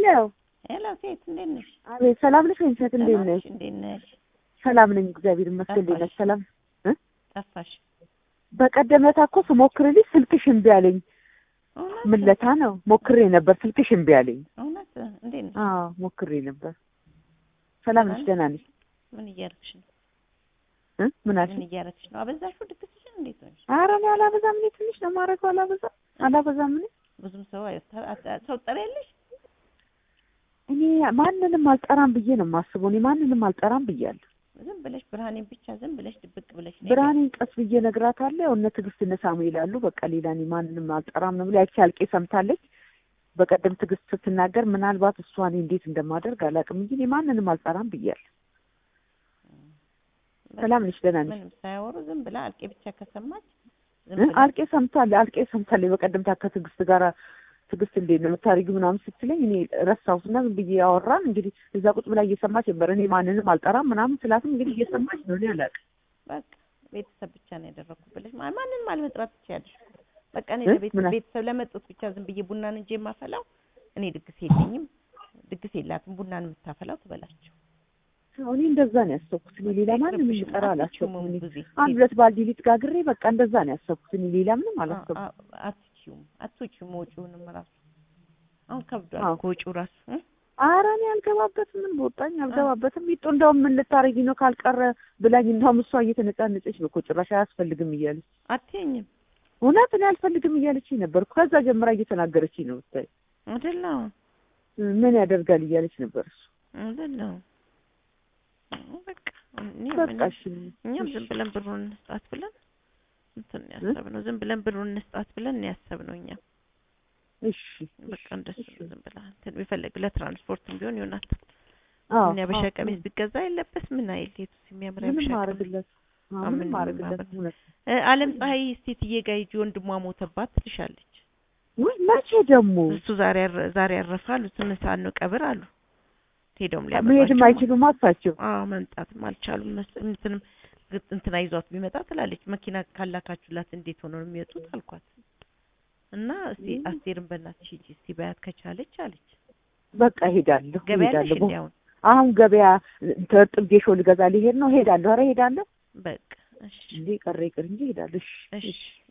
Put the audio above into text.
ሄሎ ሄሎ ሴት እንዴት ነሽ? አቤት፣ ሰላም ነሽ ወይም ሴት እንዴት ደህና ነሽ? ነሽ? እንዴት ነሽ? ሰላም ነኝ እግዚአብሔር ይመስገን። እንዴት ነሽ? ጠፋሽ። ሰላም ጠፋሽ። በቀደመታ እኮ ስሞክርልሽ ስልክሽ እምቢ አለኝ። እውነት ምለታ ነው ሞክሬ ነበር፣ ስልክሽ እምቢ አለኝ። እውነት እንዴት ነሽ? አዎ ሞክሬ ነበር። ሰላም ነሽ? ደህና ነሽ? ምን እያደረግሽ ነው? እ ምን አልሽ? ምን እያደረግሽ ነው? አበዛሽው ድግስሽን? እንዴት ነሽ? ኧረ እኔ አላበዛም። እኔ ትንሽ ነው የማደርገው። አላበዛም አላበዛም። እኔ ብዙም ሰው አይ- አ- ሰው ጠሪያለሽ? እኔ ማንንም አልጠራም ብዬ ነው የማስበው። እኔ ማንንም አልጠራም ብያለሁ። ዝም ብለሽ ብርሃኔን ብቻ ዝም ብለሽ ድብቅ ብለሽ ነይ። ብርሃኔን ቀስ ብዬ እነግራታለሁ። እነ ትዕግስት እነ ሳሙኤል አሉ። በቃ ሌላ እኔ ማንንም አልጠራም ነው ብላ ያቺ አልቄ ሰምታለች። በቀደም ትዕግስት ስትናገር ምናልባት እሷ እኔ እንዴት እንደማደርግ አላውቅም እንጂ እኔ ማንንም አልጠራም ብያለሁ። ሰላም ነሽ? ደህና ነሽ? ምንም ሳያወሩ ዝም ብላ አልቄ ብቻ ከሰማች ዝም እ ብላ አልቄ ሰምታለች። አልቄ ሰምታለች። በቀደም ታ ከትዕግስት ጋር ትዕግስት እንዴት ነው የምታደርጊው ምናምን ስትለኝ እኔ ረሳሁትና ዝም ብዬ ያወራን እንግዲህ እዛ ቁጭ ብላ እየሰማች ነበር። እኔ ማንንም አልጠራም ምናምን ስላትም እንግዲህ እየሰማች ነው። እኔ አላውቅም። በቃ ቤተሰብ ብቻ ነው ያደረኩት ብለሽ ማ- ማንንም አልመጥራት ትችያለሽ። በቃ እኔ እ? ለቤተሰብ ምን አል- ቤተሰብ ለመጡት ብቻ ዝም ብዬ ቡናን እንጂ የማፈላው እኔ ድግስ የለኝም፣ ድግስ የላትም ቡናን የምታፈላው ትበላቸው። እኔ እንደዛ ነው ያሰብኩት። እኔ ሌላ ማንንም ይቅርብሽ፣ ልጠራ አላሰብኩም። እኔ ጊዜ አንድ ሁለት ባልዲ ሊጥ ጋግሬ በቃ እንደዛ ነው ያሰብኩት። እኔ ሌላ ምንም አላሰብኩም። አትችይውም አትችይውም ወጪውንም ራሱ አሁን ከብዷል አዎ። እኮ ወጪው ራሱ እ? ኧረ እኔ አልገባበትም። ምን በወጣኝ አልገባበትም። ሚጡ እንደውም ምን ልታረጊ ነው ካልቀረ ብላኝ፣ እንደውም እሷ እየተነጫነጨች ነው እኮ ጭራሽ አያስፈልግም እያለች አትይኝም እውነት እኔ አልፈልግም እያለችኝ ነበር። ከዛ ጀምራ እየተናገረችኝ ነው ብታይ አይደለም ምን ያደርጋል እያለች ነበር እሱ አይደለም በቃ እኔ በቃ ምንም- እሺ እኛም ዝም ብለን ብሩን እንስጣት ብለን እንትን ነው ያሰብነው። ዝም ብለን ብሩን እንስጣት ብለን ነው ያሰብነው። እኛም እሺ በቃ እንደሱ ነው። ዝም ብላ እንትን ቢፈልግ ለትራንስፖርትም ቢሆን ይሆናታል። አዎ ምን ያበሻ አዎ፣ ቀሚስ ቢገዛ የለበስ ምን አይል የቱ የሚያምር ምንም ያበሻ ቀሚስ አረግለት አዎ፣ ምንም ምንም አረግለት ማድረግ- እውነት እ፣ አለም ፀሐይ እስቴትዬ ጋር ሂጂ ወንድሟ ሞተባት ትልሻለች። ወይ መቼ ደግሞ እሱ ዛሬ ያረ- ዛሬ ያረፈ አሉ። ስምንት ሰዓት ነው ቀብር አሉ። ሄደውም መሄድም ሊያመጧቸው አይችሉም አሳቸው አዎ መምጣትም አልቻሉም። መስ- እንትንም ግጥ እንትና ይዟት ቢመጣ ትላለች። መኪና ካላካችሁላት እንዴት ሆኖ ነው የሚወጡት አልኳት። እና እስቲ ም። አስቴርን በእናትሽ ሂጂ እስቲ በያት ከቻለች አለች። በቃ ሄዳለሁ ገበያ ያለሽ ሄዳለሁ እንዲ አሁን አሁን ገበያ እርጥብ ጌሾ ልገዛ ሊሄድ ነው ሄዳለሁ ኧረ ሄዳለሁ በቃ እሺ እንዴ ቀረ ይቅር እንጂ ሄዳለሁ እሺ እሺ